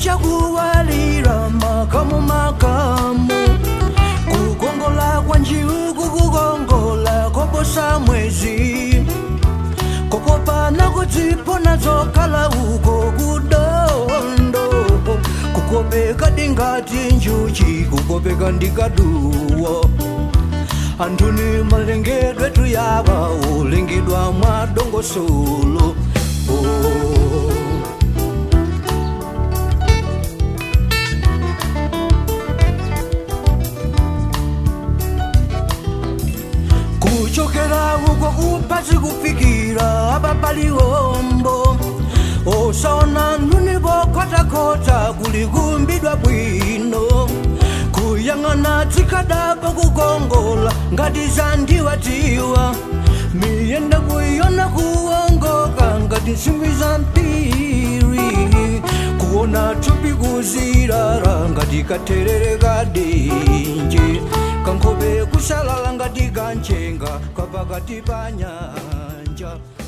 chakuwalira makamu makamu kukongola kwa njiuku kukongola koposa mwezi kokopana kudzipona zokhala uko kudondo kukopeka ndingati njuchi kukopeka ndikaduwo anthuni malengedwe tuyawa ulengedwa mwa dongosolo oh. kuchokera uko kupasi kufikira apa paliwombo osona nthuni pokhotakhota kulikumbidwa bwino kuyang'ana tsikadapa kukongola ngati zandiwatiwa miyenda kuyona kuwongoka ngati nsimbi za mpiri kuona thupi kuzirara ngati katherere kadinji kankhope kusalala ngati kanchenga kapakati pa nyanja